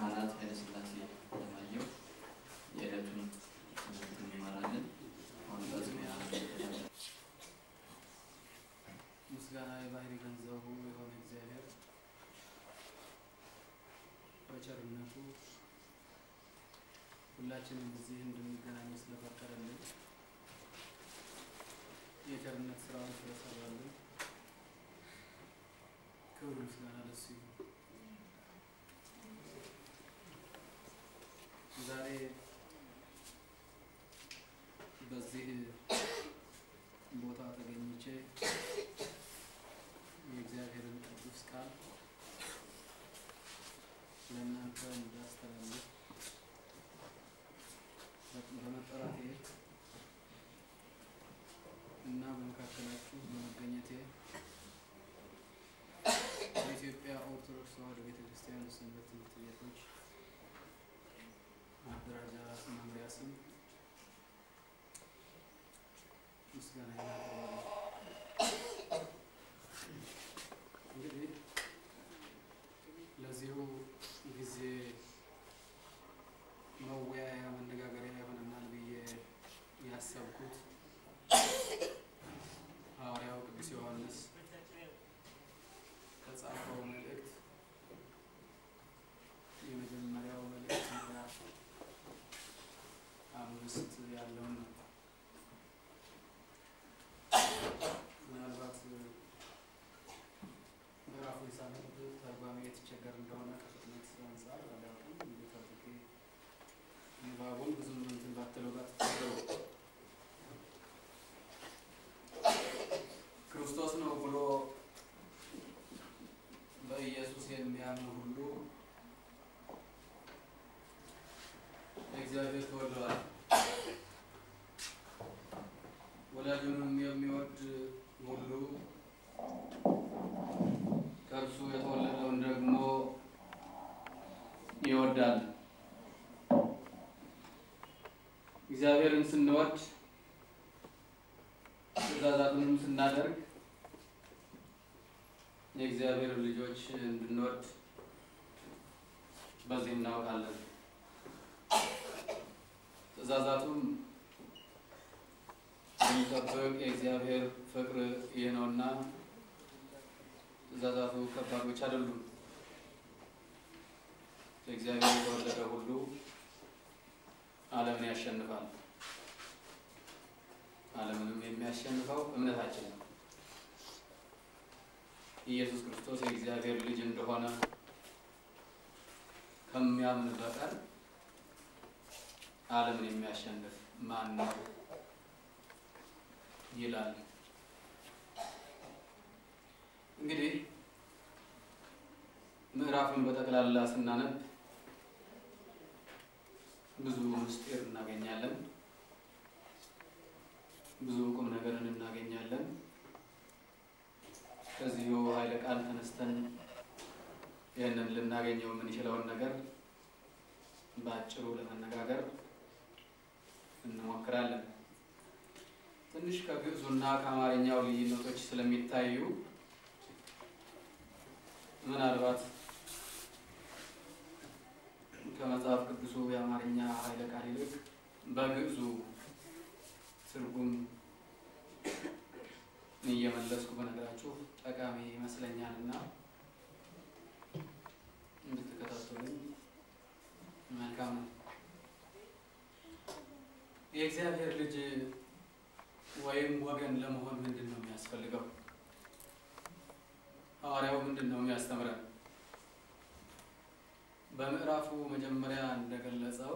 ካህናት ኃይለሥላሴ ለማየሁ የዕለቱን ትምህርት እንማራለን። አሁን በጽሙያ ምስጋና የባህሪ ገንዘቡ የሆነ እግዚአብሔር በቸርነቱ ሁላችንም እዚህ እንድንገናኝ ስለፈቀደልን የቸርነት ስራውን ስለሰራልን ክብር ምስጋና ለሱ ይሁን። ዛሬ በዚህ ቦታ ተገኝቼ የእግዚአብሔርን ቅዱስ ቃል ለእናንተ እንዳስተላልፍ በመጠራቴ እና በመካከላችሁ በመገኘቴ በኢትዮጵያ ኦርቶዶክስ ተዋሕዶ ቤተ ክርስቲያን ሰንበት ትምህርት ቤቶች ማደራጃ መምሪያ ስም ምስጋና እናቀርባለን። እንግዲህ ለዚሁ ጊዜ መወያያ መነጋገሪያ ይሆነናል ብዬ ያሰብኩት ሐዋርያው ቅዱስ ዮሐንስ ከጻፈው መልእክት የመጀመሪያው መልእክት ምዕራፍ አምስት ያለውን ነው። ምናልባት ምዕራፉ ሳነብ ተርጓሚ የተቸገር እንደሆነ ከፍጥነት አንጻር አላውቅም። እንዴት አድርጌ ንባቡን ብዙም እንትን ባትለው ባትቸገሩ ክርስቶስ ነው ብሎ በኢየሱስ የሚያምን ሁሉ እግዚአብሔር ተወልደዋል። ወላጁንም የሚወድ ሁሉ ከእርሱ የተወለደውን ደግሞ ይወዳል። እግዚአብሔርን ስንወድ ትእዛዛቱንም ስናደርግ የእግዚአብሔር ልጆች እንድንወድ በዚህ እናውቃለን። ትእዛዛቱም የሚጠብቅ የእግዚአብሔር ፍቅር ይህ ነውና ትእዛዛቱ ከባዶች አይደሉም። ከእግዚአብሔር የተወለደ ሁሉ ዓለምን ያሸንፋል። ዓለምንም የሚያሸንፈው እምነታችን ነው። ኢየሱስ ክርስቶስ የእግዚአብሔር ልጅ እንደሆነ ከሚያምን በቀር ዓለምን የሚያሸንፍ ማን ነው ይላል። እንግዲህ ምዕራፉን በጠቅላላ ስናነብ ብዙ ምስጢር እናገኛለን። ብዙ ቁም ነገርን እናገኛለን። ከዚሁ ኃይለ ቃል ተነስተን ይህንን ልናገኘው የምንችለውን ነገር በአጭሩ ለመነጋገር እንሞክራለን። ትንሽ ከግዕዙና ከአማርኛው ልዩነቶች ስለሚታዩ ምናልባት ከመጽሐፍ ቅዱሱ የአማርኛ ኃይለ ቃል ይልቅ በግዕዙ ትርጉም እየመለስኩ በነገራችሁ ጠቃሚ ይመስለኛል እና እንድትከታተሉኝ መልካም ነው። የእግዚአብሔር ልጅ ወይም ወገን ለመሆን ምንድን ነው የሚያስፈልገው? ሐዋርያው ምንድን ነው የሚያስተምረን? በምዕራፉ መጀመሪያ እንደገለጸው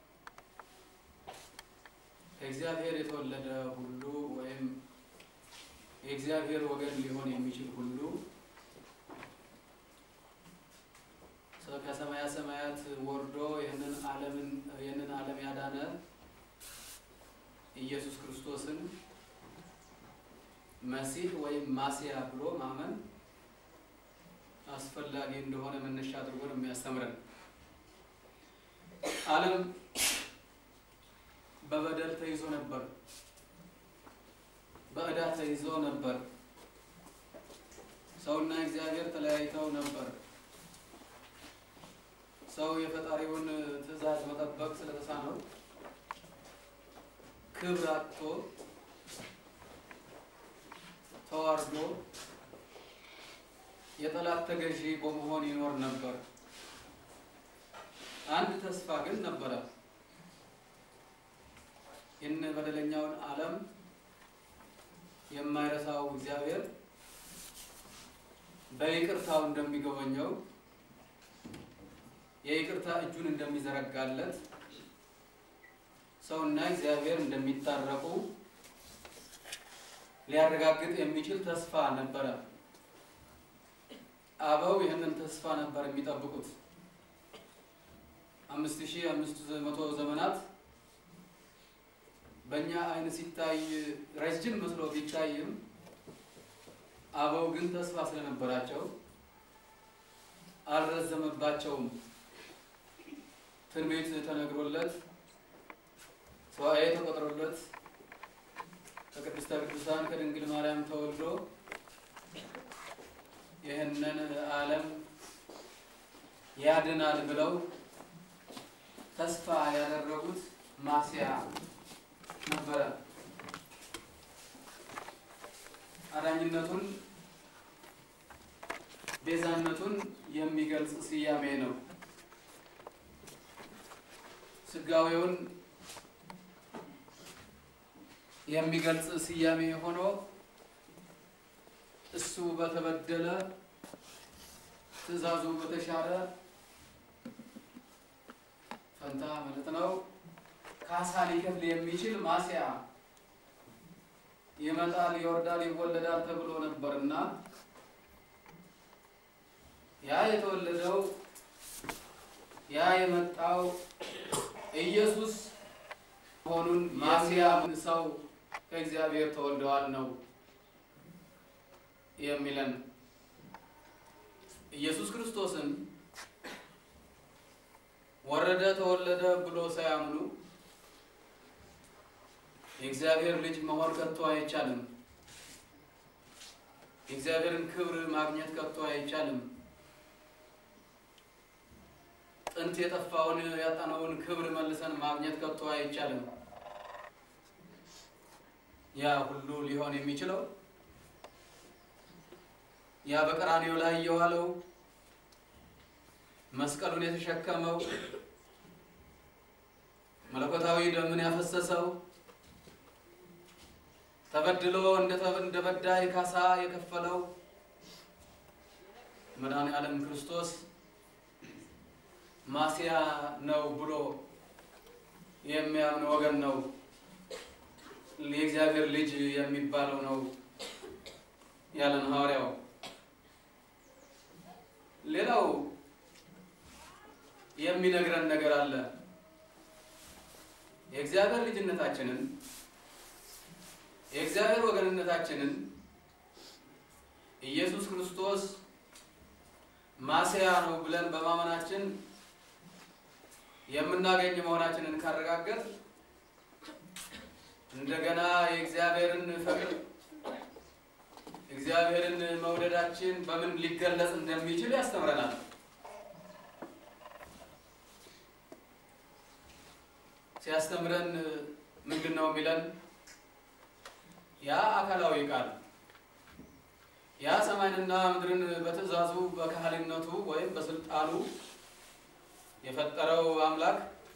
ከእግዚአብሔር የተወለደ ሁሉ ወይም የእግዚአብሔር ወገን ሊሆን የሚችል ሁሉ ከሰማያ ሰማያት ወርዶ ይህንን ዓለምን ይህንን ዓለም ያዳነ ኢየሱስ ክርስቶስን መሲህ ወይም ማሲያ ብሎ ማመን አስፈላጊ እንደሆነ መነሻ አድርጎ ነው የሚያስተምረን። ዓለም በበደል ተይዞ ነበር፣ በዕዳ ተይዞ ነበር። ሰውና እግዚአብሔር ተለያይተው ነበር። ሰው የፈጣሪውን ትእዛዝ መጠበቅ ስለተሳነው ክብር አጥቶ ተዋርዶ የጠላት ተገዢ በመሆን ይኖር ነበር። አንድ ተስፋ ግን ነበረ። ይህን በደለኛውን ዓለም የማይረሳው እግዚአብሔር በይቅርታው እንደሚጎበኘው የይቅርታ እጁን እንደሚዘረጋለት ሰውና እግዚአብሔር እንደሚታረቁ ሊያረጋግጥ የሚችል ተስፋ ነበረ። አበው ይህንን ተስፋ ነበር የሚጠብቁት። አምስት ሺህ አምስት መቶ ዘመናት በእኛ ዓይን ሲታይ ረጅም መስሎ ቢታይም አበው ግን ተስፋ ስለነበራቸው አልረዘመባቸውም። ትንቢት ተነግሮለት ሰዋዬ ተቆጥሮለት ከቅድስተ ቅዱሳን ከድንግል ማርያም ተወልዶ ይህንን ዓለም ያድናል ብለው ተስፋ ያደረጉት ማስያ ነበረ። አዳኝነቱን ቤዛነቱን የሚገልጽ ስያሜ ነው። ስጋዌውን የሚገልጽ ስያሜ ሆኖ እሱ በተበደለ ትእዛዙ በተሻረ ፈንታ ማለት ነው ካሳ ሊከፍል የሚችል ማስያ ይመጣል፣ ይወርዳል፣ ይወለዳል ተብሎ ነበርና ያ የተወለደው ያ የመጣው ኢየሱስ መሆኑን ማስያ ሰው ከእግዚአብሔር ተወልደዋል ነው የሚለን። ኢየሱስ ክርስቶስን ወረደ ተወለደ ብሎ ሳያምኑ የእግዚአብሔር ልጅ መሆን ከቶ አይቻልም። የእግዚአብሔርን ክብር ማግኘት ከቶ አይቻልም። ጥንት የጠፋውን ያጣነውን ክብር መልሰን ማግኘት ከቶ አይቻልም። ያ ሁሉ ሊሆን የሚችለው ያ በቀራንዮ ላይ የዋለው መስቀሉን የተሸከመው መለኮታዊ ደምን ያፈሰሰው ተበድሎ እንደ በዳይ ካሳ የከፈለው መድኃኔ ዓለም ክርስቶስ ማስያ ነው ብሎ የሚያምን ወገን ነው የእግዚአብሔር ልጅ የሚባለው ነው ያለን ሐዋርያው። ሌላው የሚነግረን ነገር አለ። የእግዚአብሔር ልጅነታችንን የእግዚአብሔር ወገንነታችንን ኢየሱስ ክርስቶስ ማስያ ነው ብለን በማመናችን የምናገኝ መሆናችንን ካረጋገጥ እንደገና የእግዚአብሔርን ፍቅር እግዚአብሔርን መውደዳችን በምን ሊገለጽ እንደሚችል ያስተምረናል። ሲያስተምረን ምንድን ነው የሚለን? ያ አካላዊ ቃል ያ ሰማይንና ምድርን በትእዛዙ በካህሊነቱ ወይም በስልጣኑ የፈጠረው አምላክ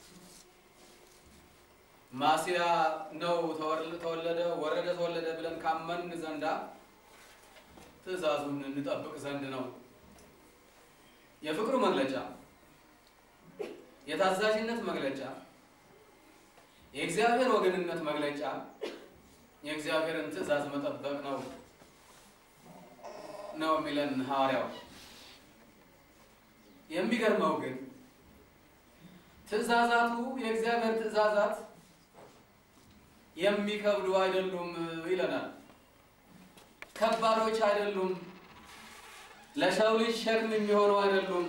ማስያ ነው ተወለደ፣ ወረደ፣ ተወለደ ብለን ካመን ዘንዳ ትእዛዙን እንጠብቅ ዘንድ ነው። የፍቅሩ መግለጫ፣ የታዛዥነት መግለጫ፣ የእግዚአብሔር ወገንነት መግለጫ የእግዚአብሔርን ትእዛዝ መጠበቅ ነው ነው የሚለን ሐዋርያው። የሚገርመው ግን ትእዛዛቱ የእግዚአብሔር ትእዛዛት የሚከብዱ አይደሉም ይለናል። ከባዶች አይደሉም። ለሰው ልጅ ሸክም የሚሆኑ አይደሉም።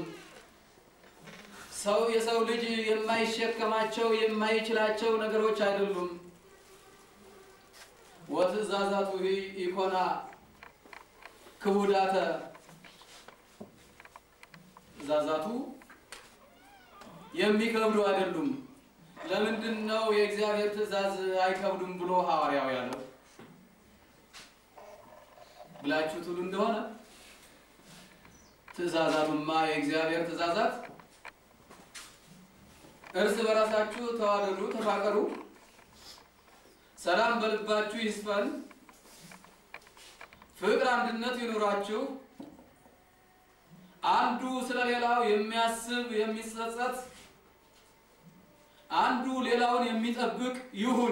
ሰው የሰው ልጅ የማይሸከማቸው የማይችላቸው ነገሮች አይደሉም። ወትእዛዛቱ ኢኮና ክቡዳተ ትእዛዛቱ የሚከብዱ አይደሉም። ለምንድን ነው የእግዚአብሔር ትእዛዝ አይከብዱም ብሎ ሐዋርያው ያለው ብላችሁ ትሉ እንደሆነ ትእዛዛቱማ የእግዚአብሔር ትእዛዛት እርስ በራሳችሁ ተዋደዱ፣ ተፋቀሩ፣ ሰላም በልባችሁ ይስፈን፣ ፍቅር፣ አንድነት ይኑራችሁ፣ አንዱ ስለ ሌላው የሚያስብ የሚጸጸት፣ አንዱ ሌላውን የሚጠብቅ ይሁን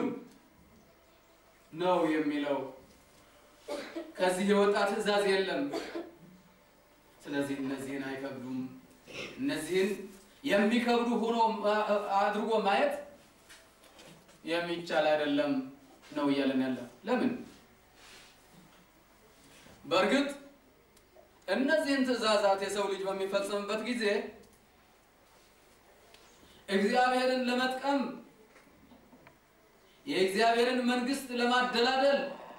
ነው የሚለው። ከዚህ የወጣ ትእዛዝ የለም። ስለዚህ እነዚህን አይከብዱም። እነዚህን የሚከብዱ ሆኖ አድርጎ ማየት የሚቻል አይደለም ነው እያለን ያለ። ለምን? በእርግጥ እነዚህን ትእዛዛት የሰው ልጅ በሚፈጽምበት ጊዜ እግዚአብሔርን ለመጥቀም የእግዚአብሔርን መንግስት ለማደላደል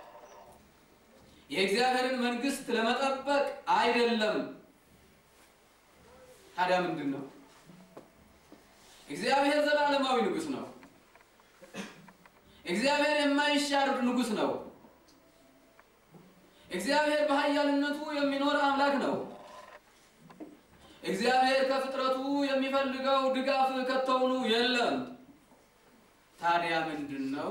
የእግዚአብሔርን መንግስት ለመጠበቅ አይደለም። ታዲያ ምንድን ነው? እግዚአብሔር ዘላለማዊ ንጉሥ ነው። እግዚአብሔር የማይሻር ንጉሥ ነው። እግዚአብሔር በኃያልነቱ የሚኖር አምላክ ነው። እግዚአብሔር ከፍጥረቱ የሚፈልገው ድጋፍ ከቶውኑ የለም። ታዲያ ምንድን ነው?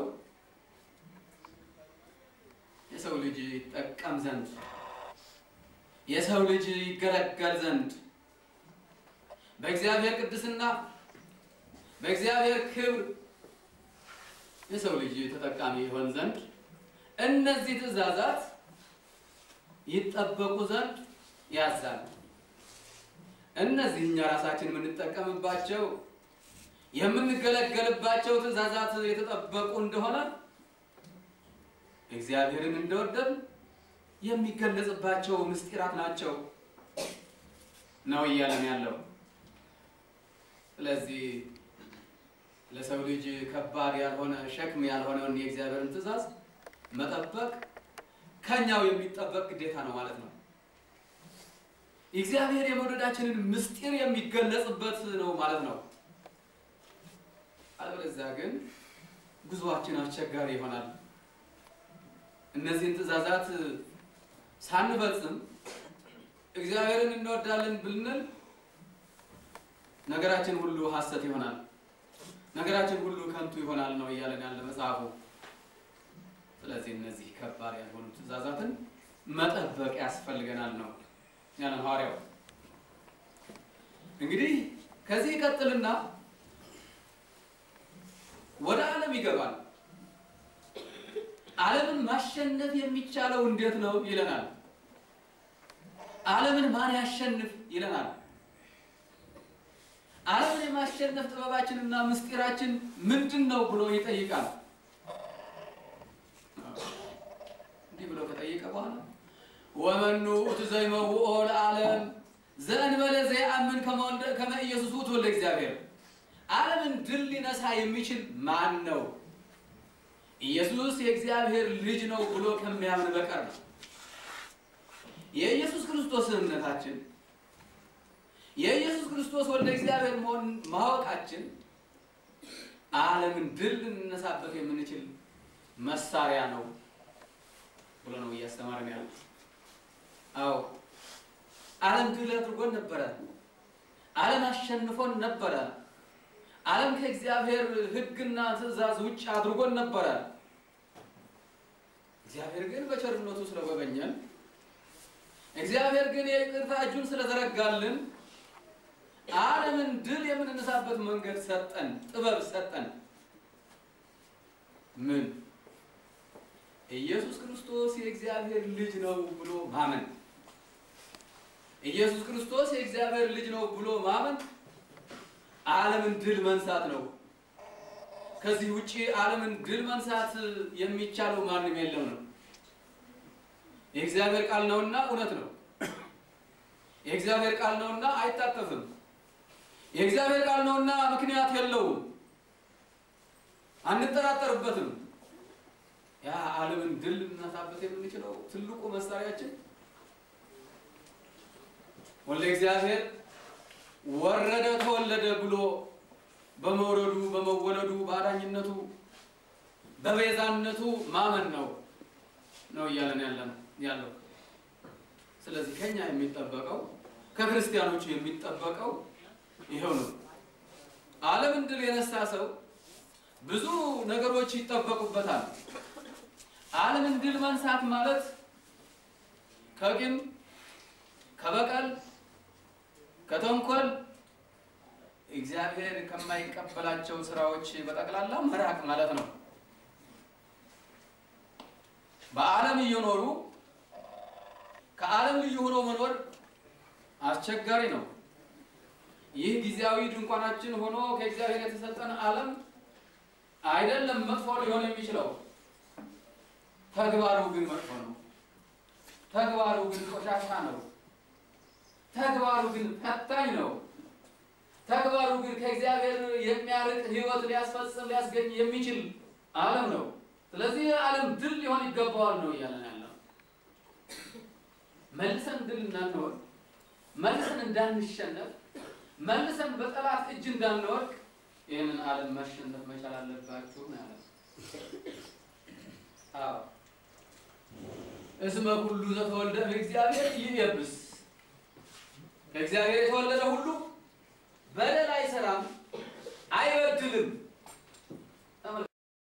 የሰው ልጅ ይጠቀም ዘንድ የሰው ልጅ ይገለገል ዘንድ በእግዚአብሔር ቅድስና በእግዚአብሔር ክብር የሰው ልጅ ተጠቃሚ ይሆን ዘንድ እነዚህ ትእዛዛት ይጠበቁ ዘንድ ያዛል። እነዚህ እኛ ራሳችን የምንጠቀምባቸው የምንገለገልባቸው ትእዛዛት የተጠበቁ እንደሆነ እግዚአብሔርን እንደወደድ የሚገለጽባቸው ምስጢራት ናቸው ነው እያለን ያለው። ስለዚህ ለሰው ልጅ ከባድ ያልሆነ ሸክም ያልሆነውን የእግዚአብሔርን ትእዛዝ መጠበቅ ከኛው የሚጠበቅ ግዴታ ነው ማለት ነው። እግዚአብሔር የመውደዳችንን ምስጢር የሚገለጽበት ነው ማለት ነው። አለበለዚያ ግን ጉዞአችን አስቸጋሪ ይሆናል። እነዚህን ትእዛዛት ሳንፈጽም እግዚአብሔርን እንወዳለን ብንል ነገራችን ሁሉ ሐሰት ይሆናል። ነገራችን ሁሉ ከንቱ ይሆናል ነው እያለን ያለ መጽሐፉ። ስለዚህ እነዚህ ከባድ ያልሆኑ ትእዛዛትን መጠበቅ ያስፈልገናል ነው ያለን ሐዋርያው። እንግዲህ ከዚህ ይቀጥልና ወደ ዓለም ይገባል። ዓለምን ማሸነፍ የሚቻለው እንዴት ነው ይለናል። ዓለምን ማን ያሸንፍ ይለናል። ዓለምን የማሸነፍ ጥበባችንና ምስጢራችን ምንድን ነው ብሎ ይጠይቃል። እንዲህ ብሎ ከጠየቀ በኋላ ወመኑ ውእቱ ዘይመውኦ ለዓለም ዘእንበለ ዘይአምን ከመ ኢየሱስ ውእቱ ወልደ እግዚአብሔር፣ ዓለምን ድል ሊነሳ የሚችል ማን ነው? ኢየሱስ የእግዚአብሔር ልጅ ነው ብሎ ከሚያምን በቀር ነው። የኢየሱስ ክርስቶስ እምነታችን የኢየሱስ ክርስቶስ ወልደ እግዚአብሔር መሆን ማወቃችን ዓለምን ድል ልንነሳበት የምንችል መሳሪያ ነው ብሎ ነው እያስተማረን ያለ። አዎ ዓለም ድል አድርጎን ነበረ። ዓለም አሸንፎን ነበረ። ዓለም ከእግዚአብሔር ሕግና ትእዛዝ ውጭ አድርጎን ነበረ። እግዚአብሔር ግን በቸርነቱ ስለጎበኘን፣ እግዚአብሔር ግን የይቅርታ እጁን ስለዘረጋልን ዓለምን ድል የምንነሳበት መንገድ ሰጠን፣ ጥበብ ሰጠን። ምን? ኢየሱስ ክርስቶስ የእግዚአብሔር ልጅ ነው ብሎ ማመን። ኢየሱስ ክርስቶስ የእግዚአብሔር ልጅ ነው ብሎ ማመን ዓለምን ድል መንሳት ነው። ከዚህ ውጪ ዓለምን ድል መንሳት የሚቻለው ማንም የለም ነው። የእግዚአብሔር ቃል ነውና እውነት ነው። የእግዚአብሔር ቃል ነውና አይታጠፍም። የእግዚአብሔር ቃል ነውና ምክንያት የለውም፣ አንጠራጠርበትም። ያ ዓለምን ድል ልናሳበት የምንችለው ትልቁ መሳሪያችን ወልደ እግዚአብሔር ወረደ ተወለደ ብሎ በመውረዱ በመወለዱ በአዳኝነቱ በቤዛነቱ ማመን ነው ነው እያለን ያለ ነው ያለው። ስለዚህ ከኛ የሚጠበቀው ከክርስቲያኖቹ የሚጠበቀው ይኸው ነው። ዓለምን ድል የነሳ ሰው ብዙ ነገሮች ይጠበቁበታል። ዓለምን ድል መንሳት ማለት ከቂም፣ ከበቀል፣ ከተንኮል እግዚአብሔር ከማይቀበላቸው ስራዎች በጠቅላላ መራቅ ማለት ነው። በዓለም እየኖሩ ከዓለም ልዩ ሆኖ መኖር አስቸጋሪ ነው። ይህ ጊዜያዊ ድንኳናችን ሆኖ ከእግዚአብሔር የተሰጠን ዓለም አይደለም መጥፎ ሊሆን የሚችለው፣ ተግባሩ ግን መጥፎ ነው። ተግባሩ ግን ቆሻሻ ነው። ተግባሩ ግን ፈታኝ ነው። ተግባሩ ግን ከእግዚአብሔር የሚያርቅ ሕይወት ሊያስፈጽም ሊያስገኝ የሚችል ዓለም ነው። ስለዚህ ዓለም ድል ሊሆን ይገባዋል ነው እያለን ያለው። መልሰን ድል እንዳንሆን፣ መልሰን እንዳንሸነፍ፣ መልሰን በጠላት እጅ እንዳንወድቅ ይህንን ዓለም ማሸነፍ መቻል አለባችሁ ነው ያለው። አዎ እስመ ኩሉ ዘተወልደ እምእግዚአብሔር ይየብስ ከእግዚአብሔር የተወለደ ሁሉ በደል አይሰራም፣ አይበድልም።